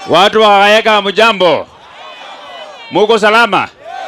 Watu wa Kakamega mjambo, muko salama?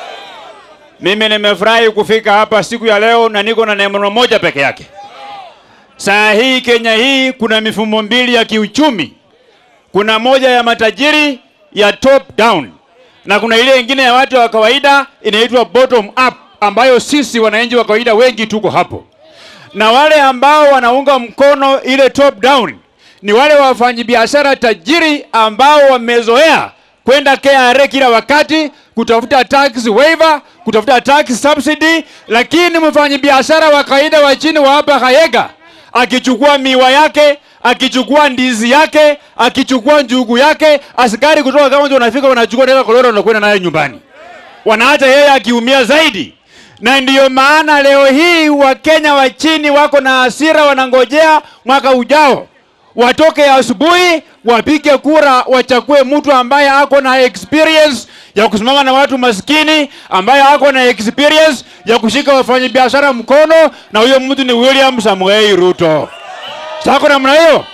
Mimi nimefurahi kufika hapa siku ya leo na niko na neno moja peke yake. Saa hii Kenya hii kuna mifumo mbili ya kiuchumi. Kuna moja ya matajiri ya top down na kuna ile ingine ya watu wa kawaida inaitwa bottom up, ambayo sisi wananchi wa kawaida wengi tuko hapo, na wale ambao wanaunga mkono ile top down ni wale wafanyabiashara tajiri ambao wamezoea kwenda KRA kila wakati kutafuta tax waiver, kutafuta tax subsidy, lakini mfanyabiashara wa kawaida wa chini wa hapa Kakamega akichukua miwa yake akichukua ndizi yake akichukua njugu yake, askari kutoka kama ndio wanafika wanachukua tena koloro na kwenda naye nyumbani, wanaacha yeye akiumia zaidi. Na ndiyo maana leo hii Wakenya wa chini wako na hasira, wanangojea mwaka ujao watoke asubuhi wapige kura, wachakue mtu ambaye ako na experience ya kusimama na watu maskini, ambaye ako na experience ya kushika wafanyabiashara mkono, na huyo mtu ni William Samoei Ruto. Sako namna hiyo,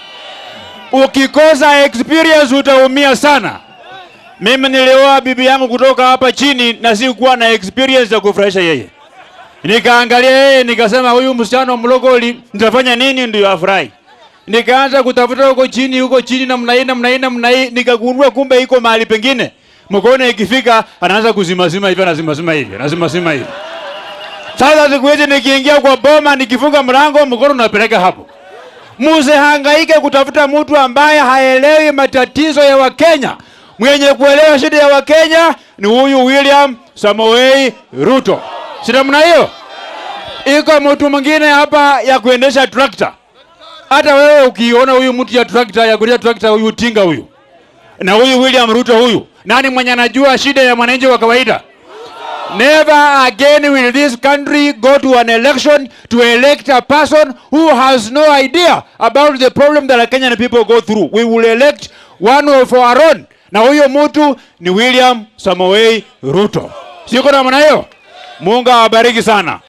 ukikosa experience utaumia sana. Mimi nilioa bibi yangu kutoka hapa chini na sikuwa na experience ya kufurahisha yeye. Nikaangalia yeye nikasema, huyu msichana mlokoli nitafanya nini ndio afurahi? Nikaanza kutafuta huko chini huko chini namna hii namna hii namna hii, nikagundua kumbe iko mahali pengine. Mkono ikifika anaanza kuzimazima hivi, anazimazima hivi, anazimazima hivi. Sasa siku hizi nikiingia kwa boma, nikifunga mlango, mkono unapeleka hapo. Musihangaike kutafuta mtu ambaye haelewi matatizo ya Wakenya. Mwenye kuelewa shida ya Wakenya ni huyu William Samoei Ruto. Si namna hiyo? Iko mtu mwingine hapa ya kuendesha trakta. Hata wewe ukiona huyu mtu ya trakta ya kuendesha trakta, huyu tinga huyu na huyu William Ruto huyu, nani mwenye anajua shida ya mwananchi wa kawaida? Never again will this country go to an election to elect a person who has no idea about the problem that Kenyan people go through. We will elect one of our own. Na huyo mtu ni William Samoei Ruto. Siko namna hiyo. Mungu awabariki sana.